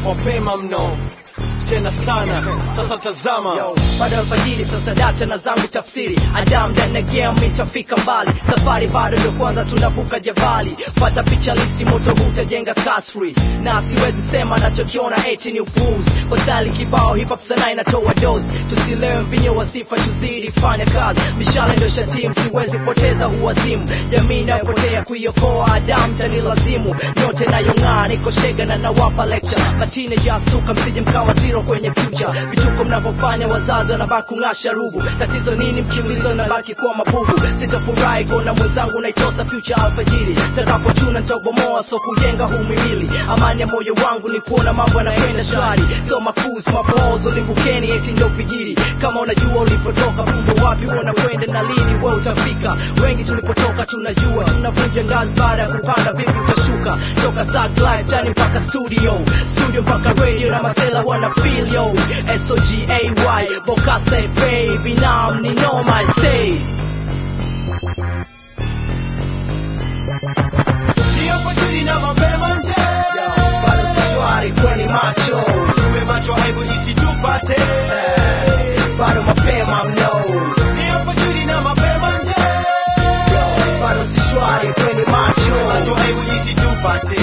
mapema mno tena sana sasa tazama Yo, bado alfajiri sasa data na zangu tafsiri adam ndani ya game itafika mbali safari bado ndio kwanza tunavuka jabali pata picha lisi moto hutajenga kasri na siwezi sema nachokiona eti ni upuuzi kwa stali kibao hip hop sana inatoa dozi tusilewe mvinyo wa sifa tuzidi fanya kazi mishale ndio shatim siwezi poteza huwazimu jamii inayopotea kuiokoa adam tani lazimu yote nayong'aa niko shega na nawapa lecture matine jastuka msije mkawa zero kwenye future vituko mnavyofanya wazazi wanabaki kung'asha rubu tatizo nini mkimbizo nabaki kuwa mabubu sitafurahi kuona mwenzangu naitosa future alfajiri takapochuna ntabomoa so kujenga humimili amani ya moyo wangu ni kuona mambo yanakwenda shwari so makus mapozo limbukeni eti ndio pigiri kama unajua ulipotoka kumbe wapi unakwenda na lini we utafika wengi tulipotoka tunajua tunavunja ngazi baada ya kupanda vipi utashuka toka thug life tani mpaka studio studio mpaka radio na masela wana feel yo sogay bokasa fa binam ni noma I say Ndio fajiri na mapema nje bado safari kweni macho tuwe macho aibu isitupate bado mapema mno Ndio fajiri na mapema nje bado si shwari kweni macho macho aibu isitupate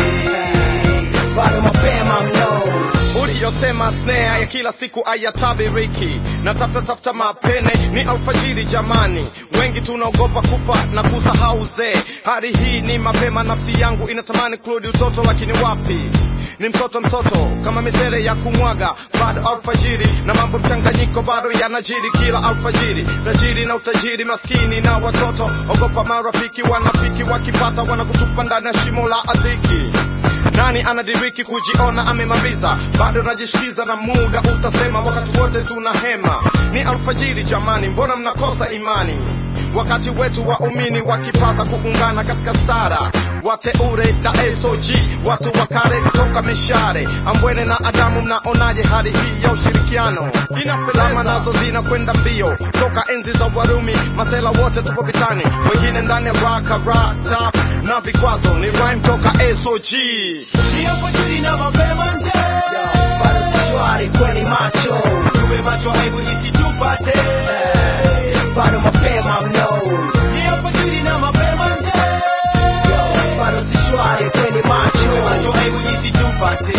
bado mapema mno uliyosema snare ya kila siku ayatabiriki na tafuta tafuta mapene ni alfajiri jamani wengi tunaogopa kufa na kusahau uzee hali hii ni mapema nafsi yangu inatamani kurudi utoto lakini wapi ni mtoto mtoto kama misere ya kumwaga bado alfajiri na mambo mchanganyiko bado yanajiri kila alfajiri tajiri na utajiri maskini na watoto ogopa marafiki wanafiki wakipata wanakutupa ndani ya shimo la adhiki nani anadiriki kujiona amemaliza bado najishikiza na muda utasema wakati wote tuna hema ni alfajiri jamani mbona mnakosa imani wakati wetu waumini wakipaza kuungana katika sara wateure na sog watu wa kale toka mishare ambwene na adamu mnaonaje hali hii ya ushirikiano zama nazo zinakwenda mbio toka enzi za warumi masela wote tupo vitani wengine ndani ya rakarata na vikwazo ni rhyme toka sog Ndio fajiri na mapema nje bado si shwari kweni macho tuwe macho aibu isitupate bado mapema mno Ndio fajiri na mapema nje bado si shwari kweni macho macho aibu isitupate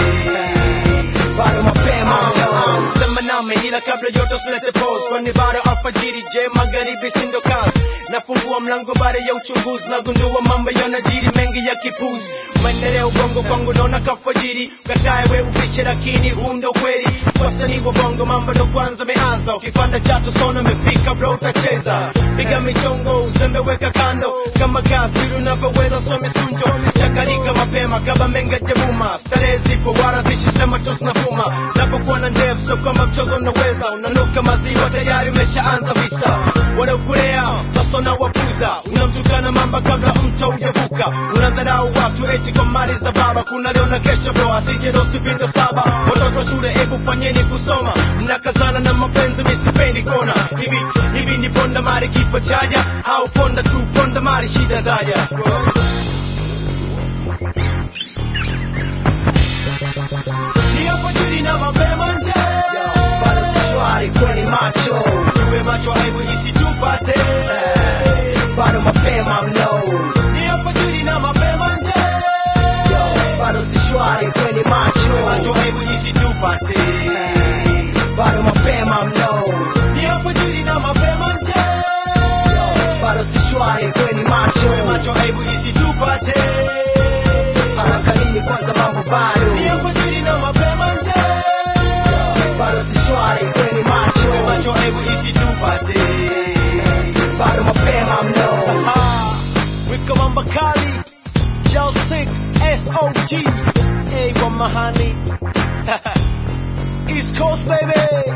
bado mapema mno sema nami ila kabla yote usilete pose kwani bado alfajiri je magharibi sindo kazi nafungua mlango baada ya uchunguzi nagundua mambo yanajiri mengi ya kipuzi maendeleo bongo kwangu naona kafajiri katae we upishe lakini huu ndo kweli wasanii wa bongo mambo ndo kwanza meanza ukipanda chatu sona umefika bro utacheza piga michongo uzembe weka kando kama kazi ndivyo unavyoweza some sunjo chakarika mapema kama menga jemuma starehe zipo wala zishisema tu zinavuma napokuwa na ndevu sio kwamba mchezo unaweza unanuka maziwa tayari umeshaanza visa wanaokulea sasa unawapuza unamtukana mamba kabla mto ujavuka unadharau watu eti kwa mali za baba kuna leo na kesho bro asije dosti pindo saba watoto shule hebu fanyeni kusoma mnakazana na mapenzi misipendi kona hivi hivi ni ponda mari kifo chaja au ponda tu ponda mari shida zaja ni alfajiri na mapema nje bado si shwari kweni macho tuwe macho aibu isitupate bado mapema mno ni alfajiri na mapema nje bado si shwari kweni macho macho aibu isitupate bado mapema mno ni alfajiri na mapema nje bado si shwari kweni macho macho aibu isitupate haraka nini kwanza mambo bado ni alfajiri na mapema nje bado si shwari kweni macho macho aibu isitupate bado mapema mno Ah, wika mamba kali Chelsea SOG A wa mahani East Coast baby